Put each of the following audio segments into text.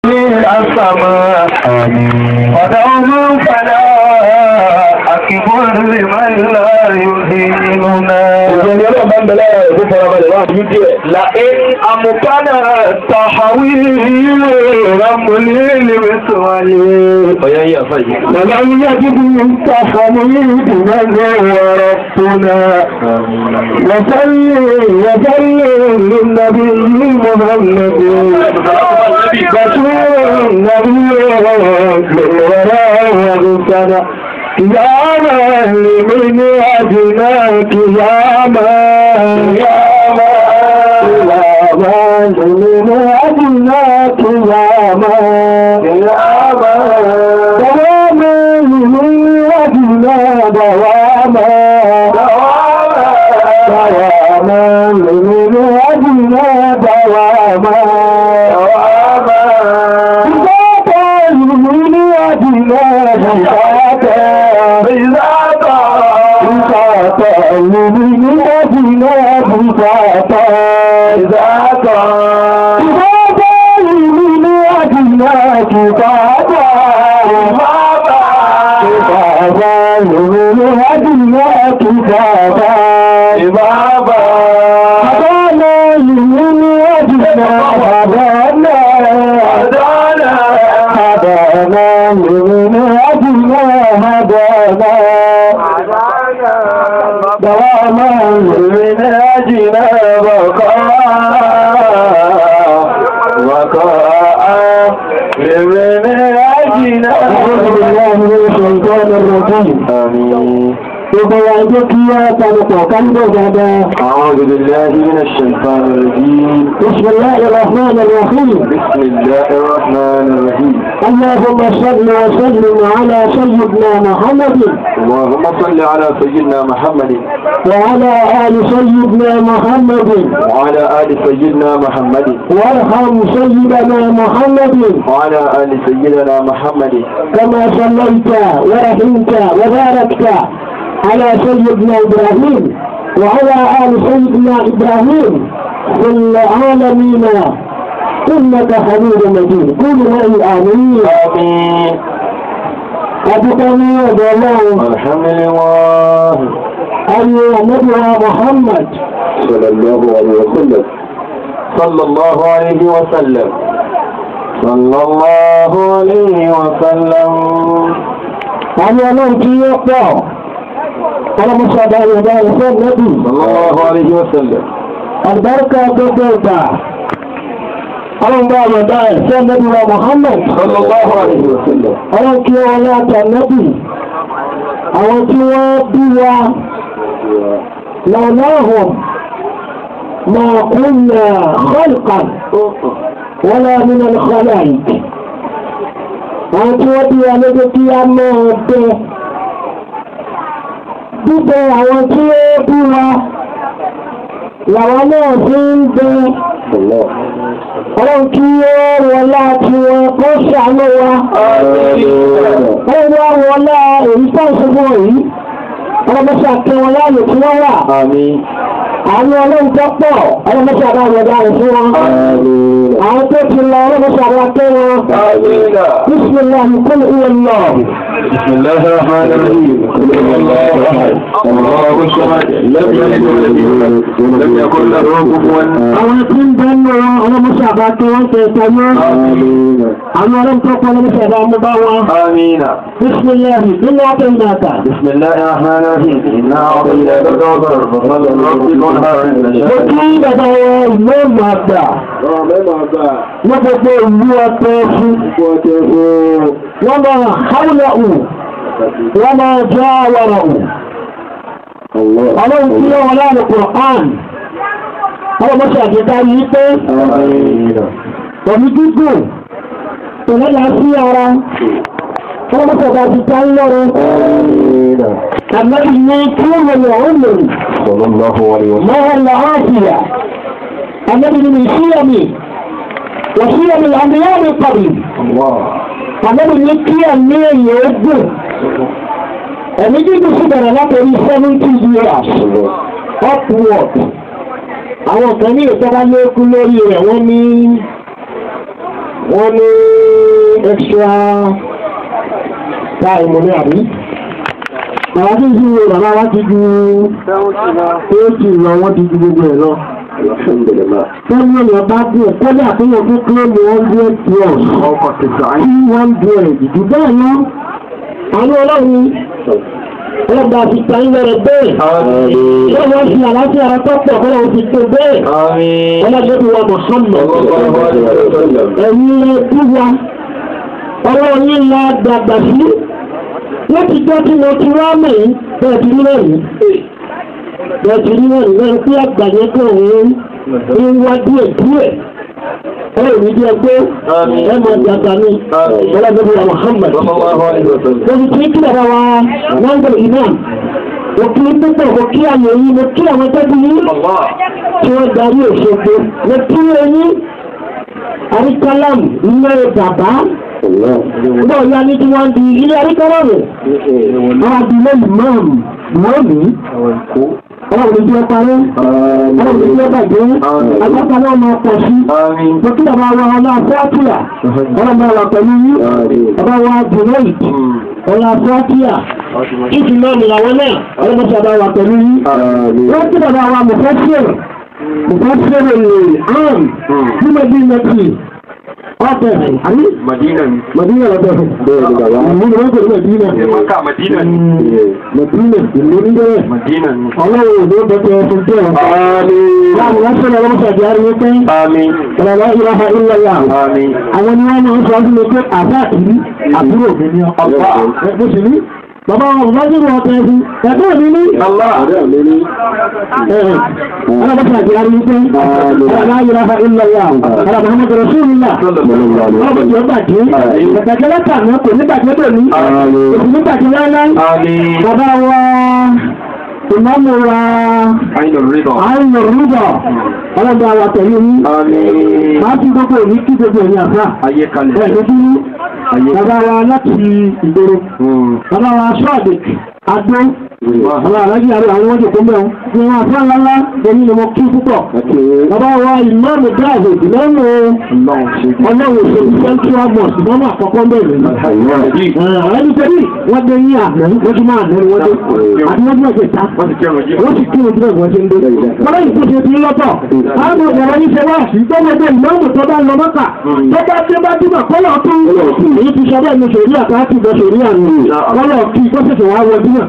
السماء ودوما فلا أكبر لمن لا يهيننا ìjọni ọlọ́run bá ń bẹ lára rẹ̀ tó farabalẹ̀ wá bí díẹ̀. لئن أمكن التحويل رملي لمثوالي ọ̀yá yìí àfà yìí. ولم يجد من تحويل نزل ربنا وصلي وصلي للنبي محمد رسول النبي وراء وغسنا يا من من أجناك يا من يا من يا من من أجناك يا من يا من دواما من أجنا دواما دواما من أجنا دواما دواما من أجنا دواما من أجنا بقاء بقاء من أجنا أعوذ بالله من الشيطان الرجيم آمين Gbogbo wa jẹ́ kí á tanupọ̀ káńdọ̀ dáadáa. أعوذ بالله من الشيطان الرجيم Bismillahi rahman rahim. بسم الله الرحمن الرحيم اللهم صل وسلم على سيدنا محمد اللهم صل على سيدنا محمد وعلى آل سيدنا محمد وعلى آل سيدنا محمد وارحم سيدنا محمد وعلى آل سيدنا محمد كما صليت ورحمت وباركت على سيدنا إبراهيم وعلى آل سيدنا إبراهيم في العالمين إنك حميد مجيد قولوا معي آمين آمين أبقني الله الحمد لله أن نبي محمد صلى الله عليه وسلم صلى الله عليه وسلم صلى الله عليه وسلم أن يموت يقطع على مصعد يدا يسر نبي صلى الله عليه وسلم البركة تبقى ọlọ́run bá ọ̀dá ẹ̀ sí ẹ̀nẹ́bí wa Muhammad صلى الله عليه وسلم ọlọ́run kí wọ́n láti ẹ̀nẹ́bí àwọn tí wọ́n bí wa lọ́láhùn ma kúnnà khalqan wala min al-khalaiq àwọn tí wọ́n bí wa lójú kí a máa bẹ bíbẹ àwọn tí ó bí wa làwọn náà fi ń bẹ الله ọlọ́run kí ó wọlá tí wọn kó ṣàánú wa ọlọ́run wá wọlá èyí tó ń ṣubú yìí ọlọ́mọṣà kí wọn láàyè tí wọ́n wà آمين àwọn ọlọ́run tó pọ̀ ọlọ́mọṣà bá wọlá rẹ̀ fún wọn آمين àwọn tó ti lọ ọlọ́mọṣà bá kẹ́ wọn آمين bísíláàmù kúlù ìwé lọ بسم الله الرحمن الرحيم قل هو الله احد الله الصمد لم يلد ولم يولد ولم يكن له كفوا àwọn tí ń bẹ nù ọlọ́mọṣà bá kẹ́ wọn tẹ̀ sẹ́yìn امين àwọn ọlọ́run tó pọ̀ ọlọ́mọṣà bá mú bá wọn امين bísíláàmù nínú ọ̀tẹ̀ ìnáta بسم الله الرحمن الرحيم انا اعطيناك الكوثر فصل لربك وانحر ان mo شاء kí bàbá wọn ìlú ọmọ àgbà ní gbogbo ìlú ọ̀tẹ̀ fún wọ́n máa háwùlẹ̀ ù wọ́n máa jẹ́ àwọ̀rọ̀ ù الله ọlọ́run tí wọ́n láàrín Qur'an ọlọ́ mọ́ṣẹ́ àjẹta yìí pé امين pẹ̀lú gígùn ìrẹ́lá sí ara ọlọ́ mọ́ṣẹ́ àjẹta ń lọ́rọ̀ امين àmẹ́bí ní kí ó lè ọ̀hún lòrì صلى الله عليه وسلم mọ́hàn làásìyà àmẹ́bí ní ìṣíyàmì wàṣíyàmì àmìyàmì kọ̀bì الله àmẹ́bí ní kí ẹ̀mí èyí ó gùn ẹ̀mí gígùn sí bẹ̀rẹ̀ látọrí seventy years upward àwọn kan ní ìjọba lékún lórí rẹ̀ wọ́n ní wọ́n ní extra time ní àbí. Àwọn tí ń jí wo bàbá wá ti ju éèkì lọ, wọ́n ti ju gbogbo ẹ̀ lọ. Tẹ́lẹ̀ lọ bá díẹ̀, kọ́lé àtúnyẹ̀ tó kúrò ní hundred plus. Two hundred, jù bẹ́ẹ̀ lọ. Àwọn ọlọ́run ọlọ́gbà ti ta ń lọ́rọ̀ bẹ́ẹ̀. Wọ́n wọ́n fi àlàáfíà ara tó pọ̀ kọ́lá òun ti tó bẹ́ẹ̀. Ọlọ́gbà ti wà Mùhàmmad. Ẹ̀yin ẹbí wa, ọlọ́run yìí la dàgbà sí. Wọ́n ti jẹ́ kí mo ti wá mọ̀ yìí bẹ́ẹ̀ ti rí lẹ́yìn. Bẹ́ẹ̀ ti rí lẹ́yìn lẹ́yìn pé àgbà yẹn kò ń ń wá díẹ̀ díẹ̀. Ọlọ́run ní bí ẹgbẹ́ ẹ mọ̀ dàgbà ní ọlọ́gbà ti wà Mùhàmmad. Lórí tí kí bàbá wa wọ́n ń gbọ́ imam. Mo kí ní púpọ̀, mo kí àyè yìí, mo kí àwọn tẹ́bí yìí tí wọ́n darí òṣogbo. Mo kí ẹyìn àríkálàmù ilé bàbá. Náà yá ní tí wọ́n di ilé àríkálàmù. Àwọn àdìlé ìmáàmù lónìí. Ọlọ́run ní bí ẹ parí. Ọlọ́run ní bí ẹ bàjẹ́. Agbáta náà máa pọ̀ sí. Mo kí bàbá wa ọlá Fátíà. Ọlọ́run máa wà pẹ̀lú yín. Bàbá wa Jùlọ́ì. Ọlá Fátíà. Ìfì náà ni àwọn náà. Ọlọ́run ti bàbá wa pẹ̀lú yín. Wọ́n kí bàbá wa Mùfẹ́sìr. Mùfẹ́sìr lè àm. Ní mo bí mẹ́tì. Ọ̀tẹ̀. Àmì. Madina ni. Màdínà lọ́tọ̀. Bẹ́ẹ̀ ni bàbá. Ìlú ni wọ́n pè ní Màdínà. Maka Madina ni. Màdínà ìlú ní bẹ́ẹ̀. Madina ni. Ọlọ́run ò ní bẹ́tẹ̀ ẹ̀fún tẹ̀ ọ́. Àmín. Láàrín wọ́n sọ̀rọ̀ lọ́wọ́ sàdí ariwo pé Àmín. ọ̀rọ̀ ìlàhà ìlàlá. Àmín. Àwọn ni wọ́n máa ń sọ ọdún mi pé àbá àtìrí àbúrò mi ní ọkọ̀. Allah. Ẹ bó ṣe ní. Bàbá wọn ò bá jẹ́ ọkọ̀ ẹ̀fún. Ẹ̀gbọ́n mi ní. Allah. Ọlọ́wọ́ sàdí ariwo pé ọ̀rọ̀ ìlàhà ìlàlá. Ọ̀rọ̀ Muhammadu Rasulullah. Ọlọ́wọ́ tí ó bàjẹ́. Ìgbàgbẹ́ lẹ́tà náà kò ní bàjẹ́ pẹ̀lú. Àmín. Kò ní bàjẹ́ láíláí. Àmín. Bàbá wa ìmáàmù wa Àyìnlọ̀ rídọ̀. àrùn rúbọ̀ ọlọ́dọ̀ àwà pẹ̀lú ní Àmín. máa fi gbogbo òní kí gbogbo ẹ̀yìn àfá Ayé kalẹ̀. ẹ̀ lójú ní bàbá wa láti ìgboro bàbá wa ṣọ́ọ̀dẹ̀ adó bàbá alájí àrẹ àwọn ọjọ́ tó mẹ́wọ́n ní wọn àfá ńláńlá èyí ni mo kí púpọ̀ bàbá wa ìmáàmù dáàbò ìmáàmù ọlọ́run òṣèlú central mosque ìmáàmù àkọ́kọ́ bẹ̀rẹ̀ àwọn ẹni tẹ́lẹ̀ wọ́n dé ní àná wọ́n ti máa nẹ́rù wọ́n dé àti wọ́n ti máa jẹ ta Wọ́n ti kẹrùn jí. wọ́n sì kí ojú ẹ̀gbọ́n ṣe ń dé. Bọ́lá yìí kò ṣe ti ń lọ́tọ̀. Àwọn ọ̀rọ̀ yìí ṣe wá sí gbọ́mọdé ìmáàmù tó bá lọ mọ́kà. Tó bá dé bá dìbò kọ́lọ̀ tó. Èyí ti sọ bẹ́ẹ̀ ni sòrí àkáàtì bọ́ sòrí àná. Kọ́lọ̀ kí kó ṣẹ̀ṣẹ̀ wá wọ dínà.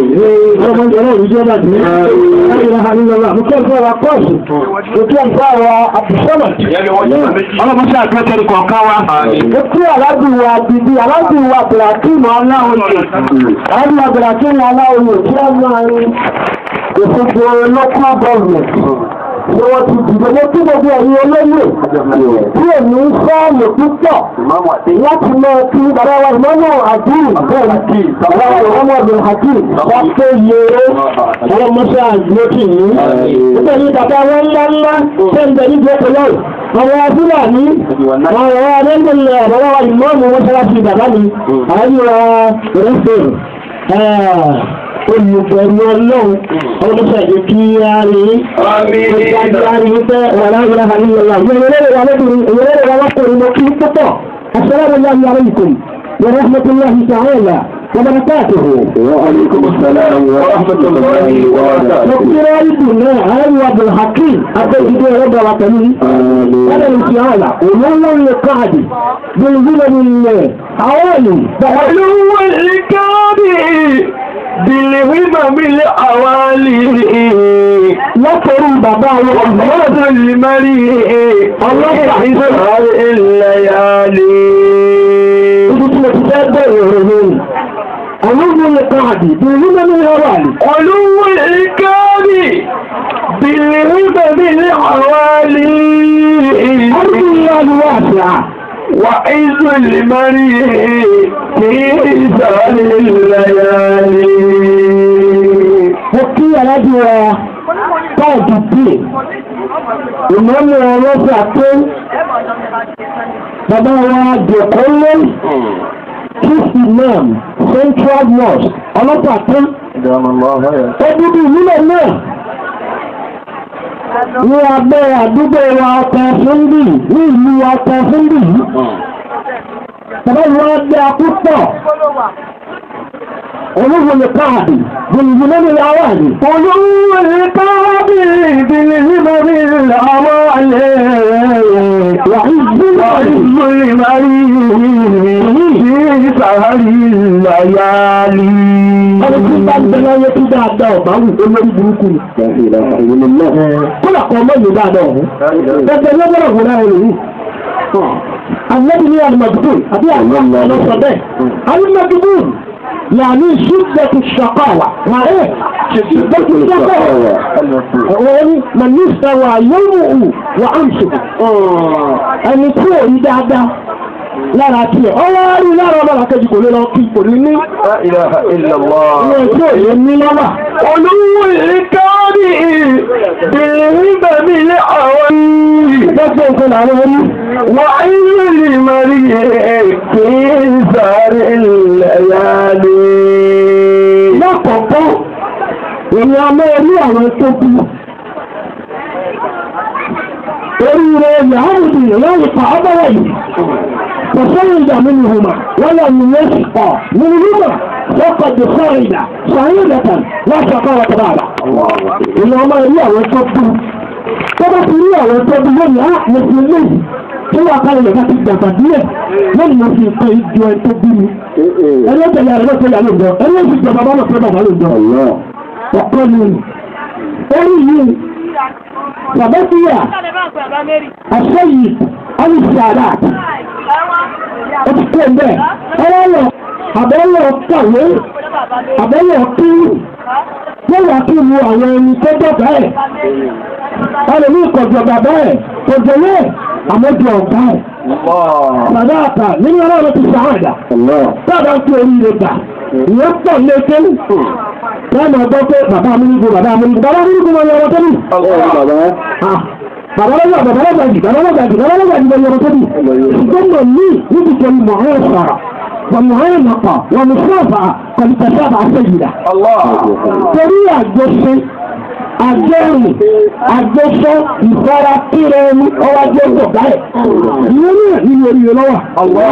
Ọmọ ìjọba òní jẹ́ bá dì í. Láyé ha ní lọ́la. Mo kẹ́ fẹ́ wa kọ́ọ̀sì. Mo kẹ́ fẹ́ wa àbùsọ́mọ̀. Ìyẹn ni wọ́n yóò méjì. Ọlọ́mọṣẹ́ àgbẹ̀tẹ̀rì kọ̀ọ̀kan wa. Àmín. Mo kí aláàbí wa bíbí aláàbí wa Bùràkínù Aláwòye. Aláàbí wa Bùràkínù Aláwòye kí á máa rí ìfúnpọ̀ local government ni wọ́n ti dìbò ní kí gbogbo ẹ̀yin olóyè tí èmi ń fọ́ọ̀mù púpọ̀ láti mọ kí bàbá wa ìmọ̀nà àdúrà bẹ́ẹ̀ bàbá wa ìmọ̀nà ọ̀gbìn hakim wọ́n pé yèrè ọlọ́mọṣẹ́ àgbókì yìí nígbà yìí bàbá wọn ńlá ńlá tẹ́ ń bẹ ní gbẹ́kọ̀lọ́ àwọn fúlàní àwọn ọ̀rọ̀ adẹ́gbẹ̀lẹ̀ bàbá wa ìmọ̀nà wọn ṣẹlá sí bàbá mi àwọn ìrọ̀ rẹ́fẹ̀ẹ́ olùbẹ̀rù ọlọ́run ọdún ṣàjẹ́ kí á rí ìgbàjọ́ á rí wípé wàlá ìlà àrílọ́lá ìyẹ̀rẹ̀rẹ̀ wà lọ́dún ìyẹ̀rẹ̀rẹ̀ wà lọ́kùnrin mọ́ kí púpọ̀ assalamu alaikum wa rahmatullahi ta'ala wa barakatuhu وعليكم السلام ورحمة الله وبركاته. Dókítà Ìdùnnà Ààrẹ Abdulhakim Abẹ́jídé Ọlọ́dà wa pẹ̀lú Wọ́n lè fi àwọ̀là, òun lè káàdì, bí i bí lè àwọn èlò. Pẹ̀lú ìkáàdì bìlìwìmọ̀ mílẹ̀ àwálì Lọ́pọ̀rú bàbá wọn, ọmọdé lè mẹ́rí ọlọ́pàá ìsọ̀rọ̀ ilẹ̀ yàlì. ibi tí mo ti fẹ́ bẹ̀rẹ̀ ọ̀rọ̀ lórí. Àwọn ọmọ lè káàdì, bí i bí lè ọwọ́ àlè. Pẹ̀lú ìkáàdì bìlìwìmọ̀ mílẹ̀ àwálì Ọdún ìyá ni wọ́n àti à. wà ìsọ̀ lè mẹ́rí kí ìsọ̀rọ̀ ilẹ̀ yàlì. Mo kí alájú wa káàdì pè. Ìmọ̀lẹ̀ ọlọ́sà pé bàbá wa dẹ̀kọ́ lé Chief Imam Central Mosque ọlọ́pàá pé ó dúdú nílẹ̀ náà. ní abẹ́ àdúgbò wa ọkọ̀ fúndì ní ìlú ọkọ̀ fúndì yìí. Bàbá yìí wọ́n gbé akúpọ̀. Olúwo lè káàdì, gbìyànjú lórí ìyàwó àdì. Olúwo lè káàdì, gbìyànjú lórí ìyàwó àdì. Wà ìgbìmọ̀ ìgbìmọ̀ ìgbìmọ̀ ìsàárì láyálì. Ọdún tí bá ń bẹ láyé tí dáadáa ọ̀bá wù ó lórí burúkú ni. Kọ́lá kan mọ́ ìlú dáadáa ọ̀hún. Gẹ́gẹ́ ló gbọ́dọ̀ wò láyé lòun. Àlẹ́bí ní Alimọ̀dúbùn àbí àwọn ọlọ́sọ bẹ́ẹ̀. Alimọ̀dúbùn yàní ṣíṣẹ́tù ṣàkọ́wà. Màá ṣíṣẹ́tù ṣàkọ́wà. Wọ́n ní Mànísà wà yóò wù wà áǹṣù. Ẹni tí ò rí dáadáa lára tiẹ̀. Ọwọ́ rí lára ọmọ làkejì kò lè lọ kí kò ní ní. La ilaha illallah. Ìwọ̀n tí ò lè ní lọ́wọ́. Olúwo ìkárí ìbìnrin bẹ̀mí lé àwọn Gbogbo nǹkan làwọn orí. wà ilé lè mọ̀rí kí ń sáré lẹ́yàlé. Lákọ̀ọ́kọ́, èmi a máa rí àwọn tó kú. Oríire Yahudu ìyáwó pa ọ́bọ̀wọ̀ yìí. Kò sọ́rọ̀ ìdá nínú ìhùmà, wọ́n lọ ní yẹn sì pọ̀. Nínú ìhùmà, lọ́kọ̀ dé sọ́rọ̀ ìdá, sọ̀rọ̀ ìdàtàn, láti ọkọ̀ wọ́n tọ́ba àbá. Èmi a máa rí àwọn tó kú. Tó bá ti rí àwọn tó kú lónìí, á mo fi lé tí wọ́n kálẹ̀ lè láti dàgbà díẹ̀ lónìí mo fi nǹkan ìjọ ẹ̀ tó bí mi. Ẹni ó tẹ̀lé àrẹ lọ́tẹ̀lé àlọ́ ìjọ, ẹni ó sì jọ bàbá lọ́tẹ̀lé bàbá lọ́jọ́ ọ̀pọ̀ ni orí yìí sàbẹ́síyà àṣẹ́yì alìsàdà ó ti kó ẹgbẹ́ ọlọ́lọ́ àbẹ́lọ́ kàwé àbẹ́lọ́ kí wọ́n wà kí mu àwọn ẹni tó dọ̀gá ẹ̀ ọlọ́mí ìkọ̀jọ̀ bàbá ẹ̀ kọjọ yẹ àmọ́jọ ọ̀gá ẹ̀ bàbá àtà nínú ọlọ́run ti sàádà sábà ń fi oríire gbà ìyẹn pọ̀ léke wọ́n máa gbọ́ pé bàbá amúnigun bàbá amúnigun bàbá amúnigun wọn yọrọ tóbi. bàbá lọ́gbà bàbá lọ́gbà jì bàbá lọ́gbà jì bàbá lọ́gbà jì wọn yọrọ tóbi. ṣùgbọ́n mọ̀ ní níbi tó mọ̀ ẹ́ sọ̀rọ̀ wọ́n mọ̀ ẹ́ nàkọ̀ wọ́n mọ̀ sọ́ọ̀fà kọ̀lùtẹ̀sẹ̀ bá ṣe yìí dà. torí àjọṣe àjẹrìn àjọṣọ ìfara kíra ẹni ọwọ́ ajé gbọ̀gbá ẹ̀. ìwé náà ní orí rẹ lọ́wọ́.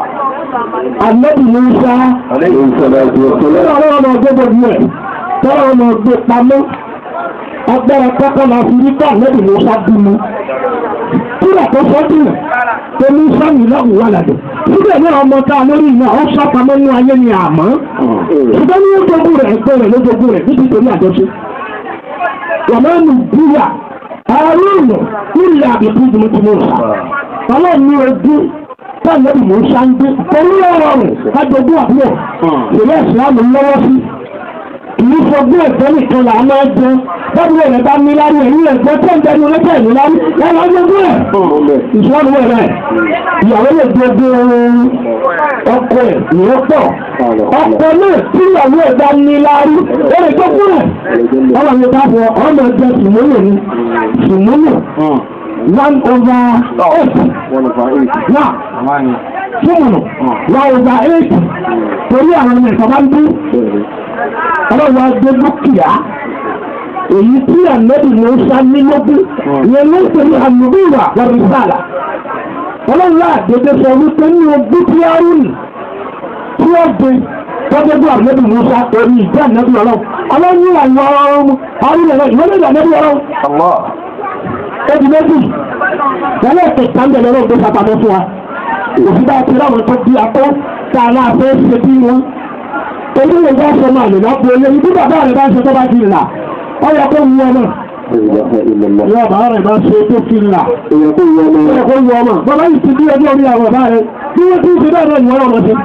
Àlẹ́bí Musa Tọ́lá ọmọ ọgbẹ́ gbogbo ẹ̀, tọ́lá ọmọ ọgbẹ́ pamọ́, agbára pápá la fi rí ká lẹ́bí ló sá bí mu. Kíra tó sọ dìnà, tó ní sáyìn lọ́hùn wà ládùn. Síbẹ̀ ní ọmọ tá a lórí iná, ó sá pamọ́ ní ayé ni àmọ́. Ṣùgbọ́n ní ojoojú rẹ̀ ẹgbẹ́ rẹ̀ lójoojú rẹ̀ níbi tó ní àjọṣe. Wàmọ́ nù búyà, àárúnù nílẹ̀ àbíkú jùmọ̀jùmọ̀ sá. Ọlọ́run ní ojú táwọn ẹbí mò ń ṣáńgbé torí ọ̀rọ̀ rẹ̀ kájọgbó àbúrò ìrẹ́ ìsìlámù lọ́wọ́ sí kìí fọgbó ẹ̀fọ́ nìkan là á máa jẹ bọ́dún rẹ̀ bá ní lárí ẹ̀rí ẹ̀gbẹ́ tó ń dẹnu lẹ́tẹ̀ ní lárí lẹ́nu ọjọ́gbó ẹ̀ ìsìlámù rẹ̀ rẹ̀ ìyàwó lè gbogbo ọkọ ẹ̀ ìyẹn pọ̀ ọkọ náà tí ìyàwó ẹ̀ bá ní lárí ó lè gbogbo rẹ̀ ọmọ mi bá fọ ọmọ ẹgbẹ́ sùmúlò ni sùmúlò one over eight. Now, fúnmùnù one over eight torí àwọn ọmọ ìfọ̀bá ń bí ọlọ́wọ́ agbé dúkìá èyí tí ànẹ́bì ló ń sá ní lógún ìyẹn ló ń pè ní àlùbíwà wàrìsàlà ọlọ́wọ́ àdédé sọ wípé ní ogún tí a rú nì tí ó gbé tọ́jọ́gbọ́ ànẹ́bì ló sá orí ìjẹ́ ànẹ́bì ọlọ́wọ́ ọlọ́wọ́ àwọn ọmọ arúgbó ìwọ́n lè ànẹ́bì ọlọ́wọ́ ẹbí méjì wọlé ẹ̀kẹta ń bẹ̀rẹ̀ lọ́gbẹ́ sàpamọ́ fún wa òfin bá ti ráwọn tó bí akọ́ tá a náà fẹ́ ṣe bí wọn torí lè bá sọ máa lè náà pé olóyìn bí bàbá rẹ̀ bá ṣe tó bá ti là ọ yẹ kó wu ọmọ yọ bàbá rẹ̀ bá ṣe tó fi là ọ yẹ kó wu ọmọ bàbá yìí ti bí ọjọ́ orí àwọn bàbá rẹ̀ bí wọ́n ti ń ṣe bẹ́ẹ̀ náà ni wọ́n rọ̀ mọ́ sí.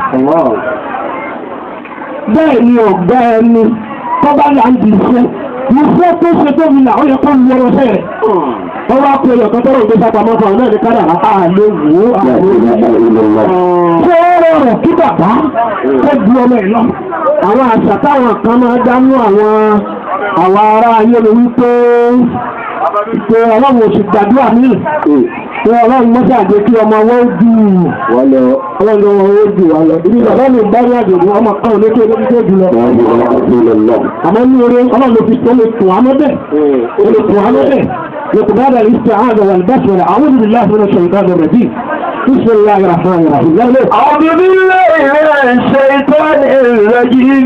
bẹ́ẹ̀ ni ọ̀gá ẹni tọ́ba là ń di iṣẹ́ ìfẹ́ tó ṣe tó fi là ó yẹ kó wu ọmọ sẹ́rẹ̀ wọ́n wá pé ọ̀kan tọ́rọ ìgbésà pamọ́ fún ọ̀nà ìkádà àlè wò ó àlè ṣé ó rọrùn kí bàbá ó ju ọmọ ẹ̀ lọ àwọn àṣà táwọn kan máa dánú àwọn àwọn ará ayé ni wípé pé ọlọ́run oṣù gbàdúrà mí pé ọlọ́run mọ́sí àjẹ́ kí ọmọ wọn ó dù ọlọ́run wọn ó dù wọn lọ ibi bàbá mi bá ní àjò ọmọ kan olókè olókè tó jù lọ àmọ́ ní orí ọlọ́run ló fi tó lè tún àmọ́ bẹ́ẹ̀ ó lè tún àmọ́ bẹ́ẹ̀ لقبال الاستعاذة والبسملة أعوذ بالله من الشيطان الرجيم بسم الله الرحمن الرحيم لا لا أعوذ بالله من الشيطان الرجيم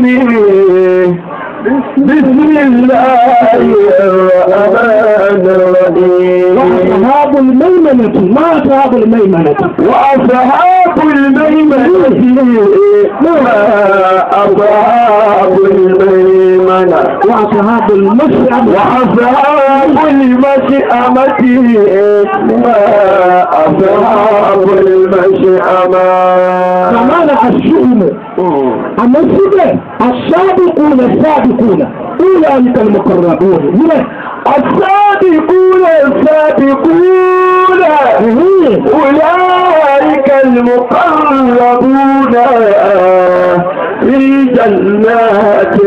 بسم الله الرحمن الرحيم وأصحاب الميمنة ما أصحاب الميمنة وأصحاب الميمنة ما أصحاب الميمنة وأصحاب المشأمة وأصحاب المشأمة ما أصحاب المشأمة كمان الشؤم أما السبع السابقون السابقون أولئك المقربون من السابقون السابقون أولئك المقربون في جنات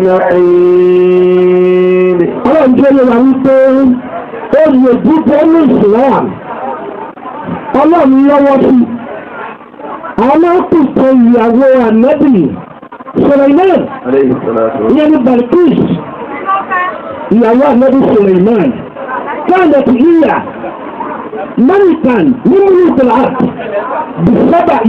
النعيم ọlọ́run jẹ́ yẹn wà wípé oyè jíjẹ́ ní Islam ọlọ́run lọ́wọ́ sí alákùnkọ ìyàwó ànábì Suleiman عليه الصلاة ìyẹn ní Balkis ìyàwó ànábì Suleiman كانت هي ملكا من ملوك الأرض بالسبع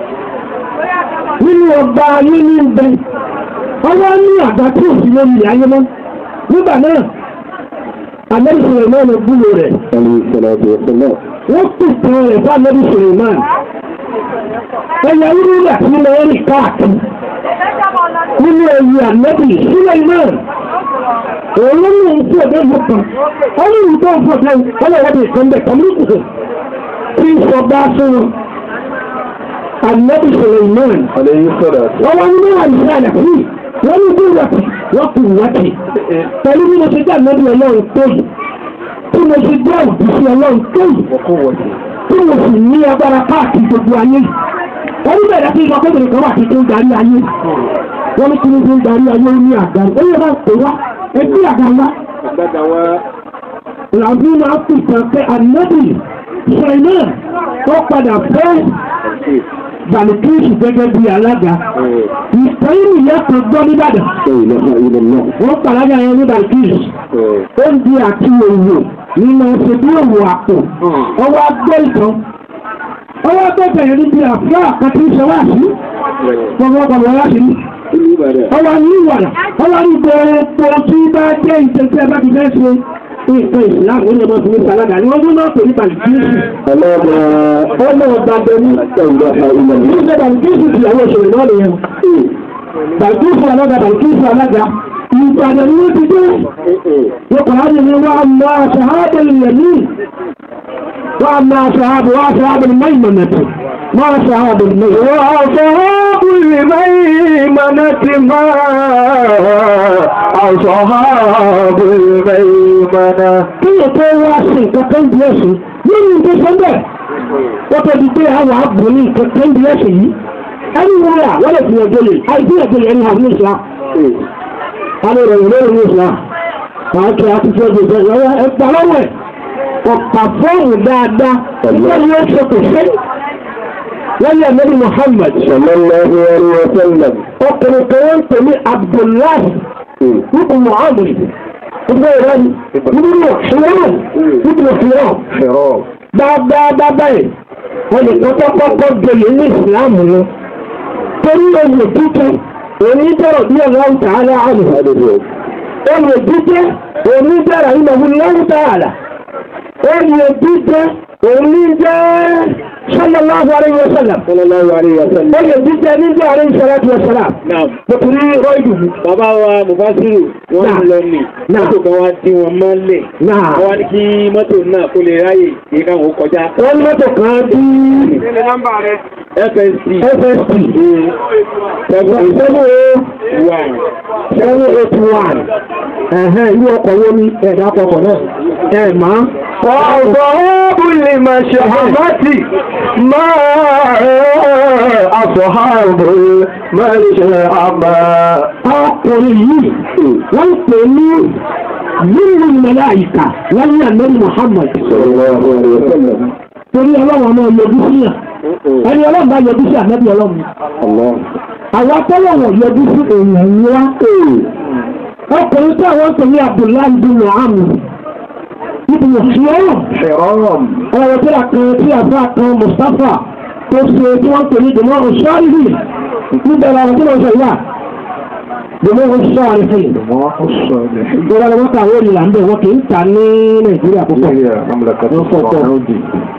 nínú ọba ayé ní ibẹ̀ ọwọ́ ní àgbà tí ò sí lórí ayé mọ́ nígbà náà Ànábì Suleiman gbúrò rẹ̀ عليه الصلاة والسلام wọ́n pèsè rẹ̀ fún Ànábì Suleiman ẹ̀yà irúgbà tí mo rí káàkiri nínú ẹ̀yìn Ànábì Suleiman òun ló ní ohun tí ọ̀dọ́ ìlú kan ó ní ìlú tó ń fọ́ sẹ́yìn ọlọ́wọ́dì kan bẹ̀ kan ní kùkù tí ń sọ bá fún wọn Ànábì Suleiman عليه الصلاة wọ́n wá nínú àìsàn àlàkùn wọ́n ní bí wọ́pì wọ́n kù wọ́pì pẹ̀lú bí mo ṣe dá lórí ọlọ́run tó yìí tí mo ṣe dá òbísí ọlọ́run tó yìí وقوته tí mo sì ní agbára káàkiri gbogbo ayé yìí wọ́n ní bẹ̀rẹ̀ sí ìgbàkọ́bìnrin kan wà tí tó ń darí ayé wọ́n ní kí ni tó ń darí ayé ní àga ó yẹ máa pè wá ẹgbẹ́ àga wá làbí máa pè tán pé ànábì ṣẹ̀nà ó padà fẹ́ Bàlùkíṣì gẹ́gẹ́ bí alága ìtẹ́yìn ìyá kan gbọ́ nìbàdàn لا إله إلا الله wọ́n pàlágà yẹn ní Bàlùkíṣì oúnjẹ àti òwò nínú ṣètò òwò àpò ọwọ́ agbẹ́ ìtàn ọwọ́ agbẹ́bẹ̀ yẹn níbi àfíà àkàtì ìṣẹ́wàṣí gbogbo ọgbọ̀n láti ní ọwọ́ ní ìwàdà ọwọ́ ní gbogbo tí bá jẹ́ ìtẹ́tẹ́ bá ti fẹ́ ṣe nǹkan ìsìláàmù ó ní ọmọ fún mi sàlágà ni wọ́n tún náà pè ní Bàlùkíṣì ọmọ ọ̀dàbẹ̀ ní ìṣẹ́ Bàlùkíṣì ti àwọn òṣèré náà nìyẹn Bàlùkíṣì alága Bàlùkíṣì alága ìgbàdàn ní ó ti dé يقول لي وأما أصحاب اليمين وأما أصحاب وأصحاب الميمنة ما أصحاب الميمنة وأصحاب الميمنة ما أصحاب الميمنة kí o tó wá sí kankan bí ẹ̀sìn nínú ìgbé sọ́ndẹ̀ wọ́n tó di pé àwọn àbò ní kankan bí ẹ̀sìn yìí ẹni wọ́n rà wọ́n lè fi ẹjọ́ lè àìsí ẹjọ́ lè ẹni àwọn ìṣá àwọn ìròyìn lórí ní ìṣá àwọn kí a ti fi ẹjọ́ ìṣẹ́ lọ́wọ́ ẹgbà lọ́wọ́ ẹ̀ ọ̀pá fọ́ọ̀mù dáadáa ìgbà ni ó ṣe kò ṣe wọ́n yẹ mẹ́rin Muhammad صلى الله عليه وسلم ọkùnrin kan wọ́n ń pè ní Abdullahi nípa Muhammad gbogbo ìrẹ́ ni nínú ìṣòro nínú ìṣòro حرام dáadáa dáadáa yìí wọ́n lè kọ́kọ́ kọ́kọ́ gbèlè ní ìsìláàmù lọ torí oyè títẹ́ onídẹ̀rọ̀ bí ọlọ́run tààlà àmì oyè títẹ́ onídẹ̀rọ̀ ìmọ̀ ọlọ́run tààlà oyè títẹ́ onídẹ̀ sallallahu alaihi wasallam صلى الله عليه وسلم oyè títẹ́ nídẹ̀ alaihi salatu wasalam lọ́kùnrin rọ́ìdù Bàbá wa Mùfásírù wọ́n Náà. ń lọ nì. Náà. Mọ́tò kan wá dí wọn mọ́lẹ̀. náà Wọ́n wá ní kí mọ́tò náà kó lè ráyè kí káwọn ó kọjá. wọ́n ní mọ́tò kan bí FSC FSP seven seven oh one seven eight one ẹ̀hẹ́n ilé ọkọ̀ wo ni ẹ̀dá ọkọ̀ náà ẹ̀ máa وأصحاب المشأمة ما أصحاب المشأمة ọkùnrin yìí wọ́n pè ní nínú màláíkà wọ́n ní àmẹ́rin Muhammad صلى الله عليه وسلم torí ọlọ́wọ́n náà yọjú sí yàn ẹni ọlọ́run bá yọjú sí àmẹ́bí ọlọ́run الله àwọn atọ́lọ́wọ̀n yọjú sí èèyàn ńlá ọkùnrin tí àwọn pè ní Abdullahi bin Muhammad ibi ìṣòro حرام ọ̀rọ̀ tí a kan tí a bá kan Mustapha tó ṣe tí wọ́n pè ní dèmọ́ ọ̀ṣọ́rìhì níbẹ̀ làwọn tí wọ́n sọ yà dèmọ́ ọ̀ṣọ́rìhì الله الصالحين ìjọba ni wọ́n kà wọ́n ìlà ń bẹ̀ wọ́n kì í ta ní Nàìjíríà púpọ̀ هي مملكة الصعود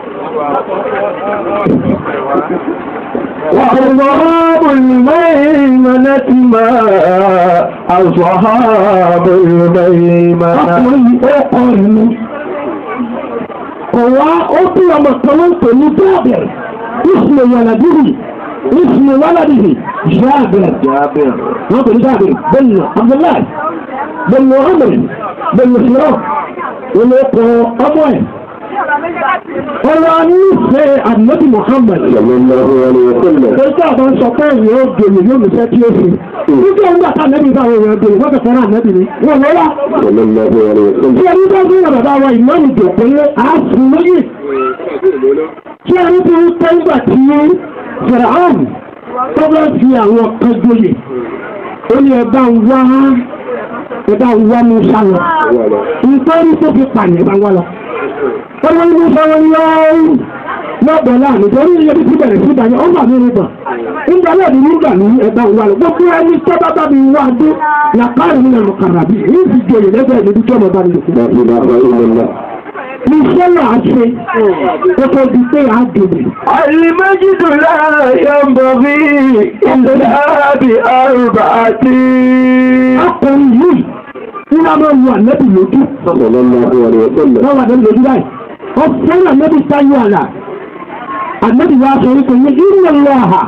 وأصحاب الميمنة ما أصحاب الميمنة ọkùnrin yìí ó kọ ìlú kọ̀wá ó tún ọmọ kan ló ń pè ní jábẹ̀rẹ̀ ìsìnlẹ̀ yàlàdìrì ìsìnlẹ̀ wàlàdìrì jábẹ̀rẹ̀ جابر wọ́n pè ní jábẹ̀rẹ̀ bẹ́ẹ̀ni Abdullahi bẹ́ẹ̀ni Muhammad bẹ́ẹ̀ni Sirọ́ ilé kọ ọmọ ẹ̀ ọ̀rọ̀ nífẹ̀ẹ́ àdìmọ́tì Muhammad صلى الله عليه وسلم Ẹjọ́ àwọn sọ pé èèyàn ó gbèrè yóò lùfẹ́ tí ó fi. Nígbà ń gbà ká nẹ́bí bá àwọn èèyàn gbèrè wọ́n kẹfẹ́ náà nẹ́bí ni. Wọ́n lọ́la. صلى الله عليه Tí وسلم ẹni bá gbé wọn bàbá wa ìmọ̀ọ́nù jòkó lé àásùn lóyè. Tí ẹni tí ń pẹ́ ńgbà tí Fìràhàn tó bá fi àwọn kan joyè. Ó ní ẹ bá ń wá ẹ bá ń wá Musa lọ. Nítorí tó fi pààyàn bá ń wá lọ. Wọ́n ní Musa wọn yọ lọ́gbọ̀n láàrin torí iye bí ti bẹ̀rẹ̀ sí ìdájọ́ ó gbà mí nígbà. Nígbà náà ni nígbà ní ẹ̀bá ń wá lọ. Gbogbo ẹni tó bá bá mi wá dé làkàrí nínú ẹ̀rọ kàràbí. Èyí ti joyè lẹ́gbẹ̀ẹ́ níbi tí ọmọ bá mi lò fún. لا إله إلا الله Iṣẹ́ náà ṣe kó tó di pé a dòbè. المجد لا ينبغي إلا بأربعة Akọrin yìí ní a máa lu ànẹ́bì lójú. صلى الله عليه وسلم Wọ́n wà lẹ́nu lójú báyìí. Ó fẹ́ràn ànẹ́bì sáyé àlà. Ànẹ́bì wa sọ wípé ní ìrìnà lọ́ha.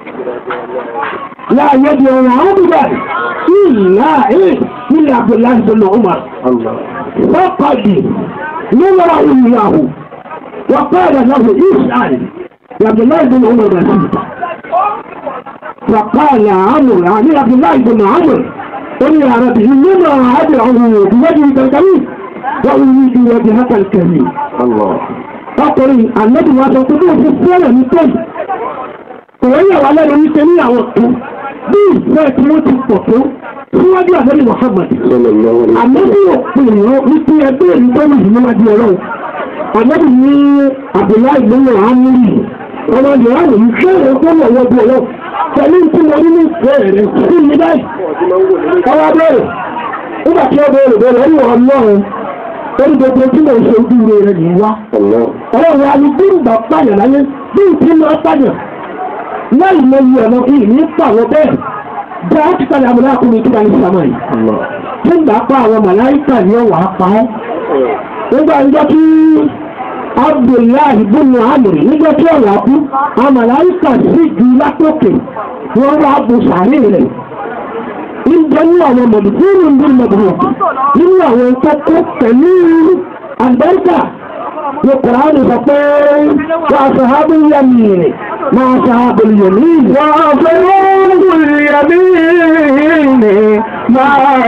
Láàyè di ọ̀rọ̀ àwọn bíbá ìlà ẹ̀ nílẹ̀ Abdullahi bin Umar. الله فقد نظر إياه وقال له اسأل يا عبد الله بن عمر رسيتا فقال عمرو يعني عبد الله بن عمرو قل يا ربي إنما أدعو بوجهك الكريم وأريد وجهك الكريم الله ọkùnrin àlẹ́bí wa sọ pé bóun ti fẹ́rẹ̀ ní tẹ́lẹ̀ òun yà wá lẹ́nu ní tẹ́lẹ̀ àwọn kan bí ìfẹ́ tí wọ́n ti pọ̀ tó síwájú àlẹ́bí Muhammad صلى الله عليه àlẹ́bí وسلم ò pè wọ́n wípé ẹgbẹ́ èyí tó wù níwájú ọlọ́run àlẹ́bí ní Abdullahi lóyún àmúlì ọmọ ìyá rẹ̀ ń fẹ́ rẹ̀ tó wọ̀ wọ́n bí ọlọ́run pẹ̀lú tí mo ní ní ìfẹ́ rẹ̀ sí mi báyìí ọwọ́ bẹ̀rẹ̀ nígbà tí ó bẹ̀rẹ̀ bẹ̀rẹ̀ ń wọ̀ ọlọ́run orí gbogbo tí mo ń ṣe ojú rẹ̀ nìyí wá الله ọlọ́run alùpùpù ìgbà pààyàn láyé bí ìpín máa pààyàn láì mọ iye ọ̀nà ìní pàwọ́ bẹ́ẹ̀ bí a ti padà múlá kúmi tó bá ní sàmà yìí الله tí ìgbà pa àwọn màláìkà ní ọ̀wà pa ọ́ nígbà nígbà tí Abdullahi bùnú àmìrì nígbà tí ọ̀wà kú àwọn màláìkà sì ju lápòkè wọ́n wá bu sàárè rẹ̀ nígbà ní àwọn mọ̀dùkúrú ní mọ̀dùkúrú nínú àwọn tó kó pẹ̀lú àgbẹ̀ríkà ní Kùránì sọ pé wà sàhábù yamini máa sàhábù yamini wà وأصحاب اليمين ما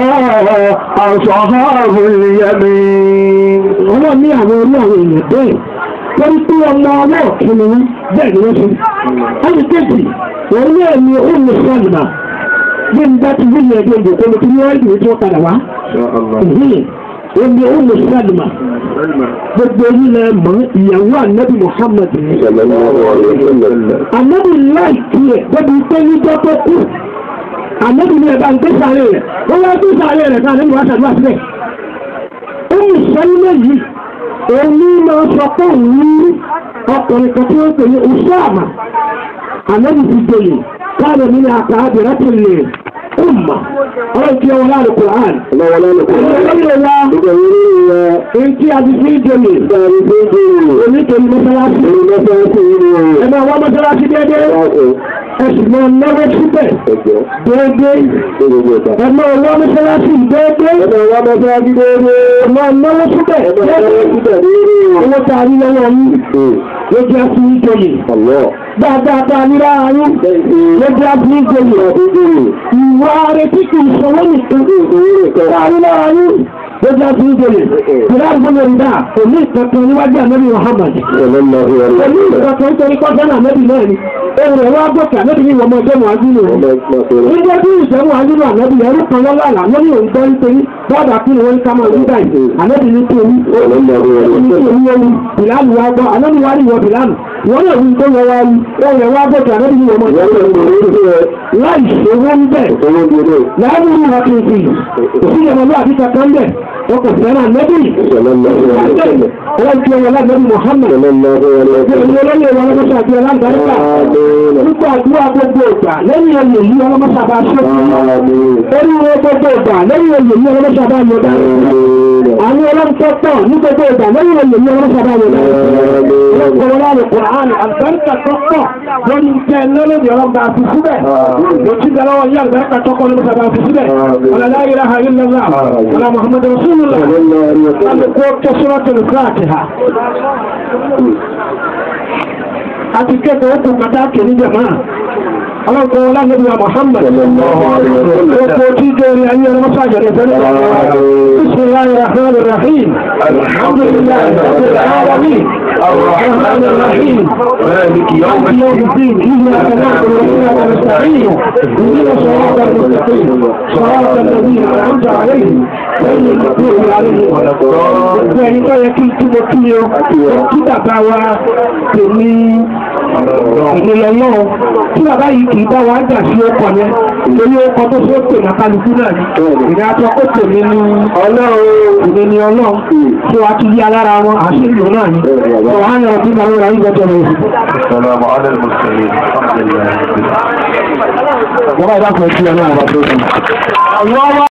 أصحاب اليمين ọmọ ní àwọn orí àwọn èèyàn bẹ́ẹ̀ torí pé ọmọ ọwọ́ ọ̀kìnrin wọn bẹ́ẹ̀ ni wọ́n ṣe. ẹni kejì òun ní ẹ̀mí òun sọ́ọ̀lùmá bí n bá ti wíyẹn ẹgbẹ́ ìdòkó ló ti ní ọ́ìlì tí wọ́n padà wá. يا الله òun ní òun sọ́ọ̀lùmá gbogbo yìí lẹ mọ̀ ìyàwó ànábì Muhammad ni. صلى الله عليه وسلم ànábì láìkí ẹ̀ débi pé níjọ́ tó kú ànábì ní ẹ̀bá ń gbé sáré rẹ̀ wọ́n wá gbé sáré rẹ̀ ká ànábì wá ṣàdúrà sílẹ̀. ó ní sẹ́lẹ̀ yìí òun ní máa sọ pé òun ní ọkùnrin kan tí wọ́n pè ní Usama ànábì ti joyè káàdì nínú àkàádì láti lè ọmọ ọ̀rọ̀ tí wọ́n láàrín Quran. الله ولا نقول Ìgbàlódé wa èyí tí a ti fi joyè onítorí mọ́sálásí. Ẹ máa wá mọ́sálásí déédéé. Ẹ sì máa náwó síbẹ̀ déédéé. Ẹ máa wá mọ́sálásí déédéé. Ẹ máa náwó síbẹ̀ déédéé. Owó tá a rí lọ́wọ́ yín ló jẹ́ fún ìjòyè. الله Dáadáa tá a ní lára yín ló jẹ́ fún ìjòyè. Ìwà retí kì í sanwó nìkan. Tá a rí lára yín ló jẹ́ fún ìjòyè. Ìlà ìgbọ́nà ìdá kò ní ìkankan níwájú ànábì Muhammad. صلى الله عليه Pẹ̀lú وسلم ìkankan nítorí kọ́sánà ànábì náà ni. Ohun rẹ̀ wá gòkè ànábì ní ìwọ̀n ọmọ ọjọ́ mọ̀ ájú nù. اللهم صل Nígbà tí ìṣẹ́wọ̀n ájú nù ànábì ẹrú kan lọ́wọ́ àlá lórí òun gbọ́ nítorí bọ́ọ̀dà kí ni wọ́n ń ká máa wí báyìí ànábì ní tó ní ní tó ní wọ́n bìláàlù wa gbọ́ ànábì wa ní wọ bìláàlù wọ́n lè wí tó yẹ wá wí wọ́n yẹ wá gbọ́dọ̀ ànábì ní wọ́n mọ̀ láì ṣe wọ́n bẹ̀ láàbù ní wọ́n tún fi òfin yẹn lọ́wọ́ àti kankan bẹ̀ wọ́n kò fẹ́ràn ànábì wọ́n ti ọmọ láti Muhammad ìgbẹ̀rún olóyè wọn lọ́mọ́sá àti ọlọ́gbàríkà nípa àdúrà gbogbo ìgbà lẹ́yìn ẹ̀yẹ̀ yìí ọlọ́mọ́sá bá ṣe orí wọn gbogbo ìgbà lẹ́yìn ẹ̀yẹ̀ yìí ọlọ́mọ́sá bá yọ dáa àwọn ọlọ́mọ́sá pọ̀ ní gbogbo ìgbà lẹ́yìn ẹ̀yẹ̀ yìí ọlọ́mọ́sá bá yọ dáa ọlọ́kọ̀ọ́ láàrú Kùránì àlùbáríkà tó pọ̀ lórí ìjẹ́ lọ́lọ́dì ọlọ́mọba àti síbẹ̀ lọ́tí ìdálọ́wọ́ yí àlùbáríkà tó pọ̀ lọ́mọ́sá bá àti síbẹ̀ ọlọ́lá ilaha illallah ọlọ́ Muhammad rasulullah alùpùpù kẹsùrọ̀tì fàtíhà àti kẹ́kọ̀ọ́ ó kù pàtàkì ní jẹ̀máà ọlọ́pọ̀ ọlọ́gbẹ̀bí wa Muhammad ọkọ̀ tí jẹ́rí ayé ọlọ́pọ̀ àjọ̀rẹ̀ fẹ́rẹ̀ Bismillahir Rahmanir Rahim Alhamdulillahi Rabbil Alamin الرحمن الرحيم مالك يوم الدين إياك نعبد وإياك نستعين اهدنا الصراط المستقيم صراط الذين أنعمت عليهم غير المغضوب عليهم ولا الضالين ẹni tó yẹ kí n túbọ̀ kí o kí bàbá wa tèmi ìrìnlẹ̀ náà tí bàbá yìí kì í bá wa jà sí ọkọ̀ yẹn torí ọkọ̀ tó ṣe pè ní kálukú náà ni ìrìn àjọ ó tèmi ní ọlọ́run ìrìn ní ọlọ́run tí wàá tún yí alára wọn àṣírí náà ni ọ̀hán yẹn ọdún náà ń ra ìgbẹ́jọ́ rẹ̀. السلام على المرسلين الحمد لله Bàbá ìdákùnrin tí ọ náà wà tó dùn.